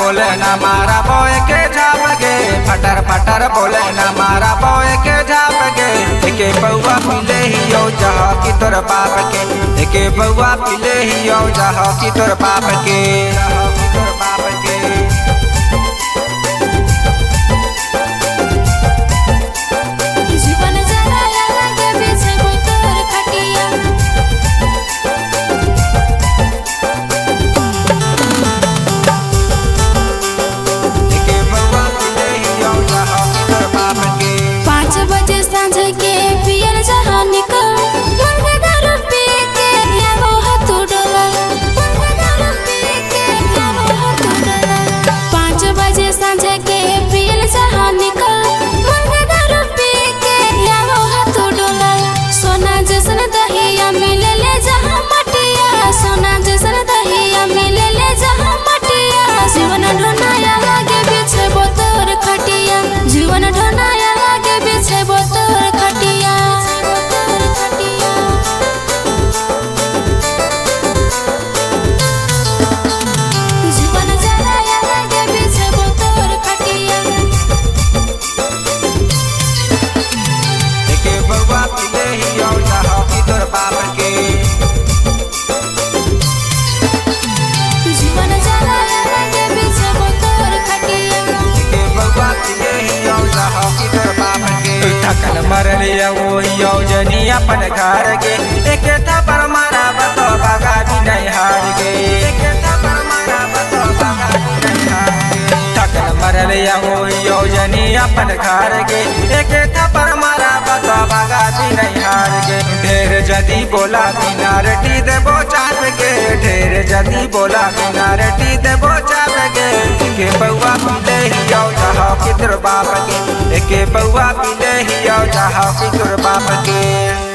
बोले ना मारा बोए के झाप गे फटर फटर बोले ना मारा बोए के झाप गे एके बउआ पीले ही यो जह की तोर बाप के एके बउआ पीले ही यो जह की तोर बाप के जह की तोर बाप के जीवन जराया लागे बिछबो तोर खटिया एके बउआ पीले ही यो जह की तोर बाप के पाँच बजे सांझ के पियल जहाँ निकल मुर्गा दारू पी के यारो हाथ डोला मुर्गा दारू पी के यारो हाथ डोला पाँच बजे सांझ के पियल जहाँ निकल मुर्गा दारू पी के यारो हाथ डोला सोना जैसन दहिया मिले ले जहाँ मटिया सोना जैसन दहिया मिले ले जहाँ मटिया जीवन ढोनाया लागे बिछबो तोर खटिया जीवन ढोनाया लागे बिछबो तोर खटिया जीवन जराया लागे बिछबो तोर खटिया एके बउआ पीले ही यो जह की तोर बाप के जीवन जराया लागे बिछबो तोर खटिया के बउआ पीले ही यो जह की तोर बाप के थकल मरल वो यो जनी अपन घर के एक थप्पड़ मारा बतो बगा भी नहीं हार गे एक थप्पड़ मारा बतो बगा भी नहीं हार गे थकल मरल वो यो जनी अपन घर के एक थप्पड़ मारा बतो बगा भी नहीं हार गे ढेर जदी बोला किनारटी देबो चाप के ढेर जदी बोला किनारटी देबो चाप के के बउआ पीले ही यो जह की तोर बाप के एके बउआ पीले ही यो जह की तोर बाप के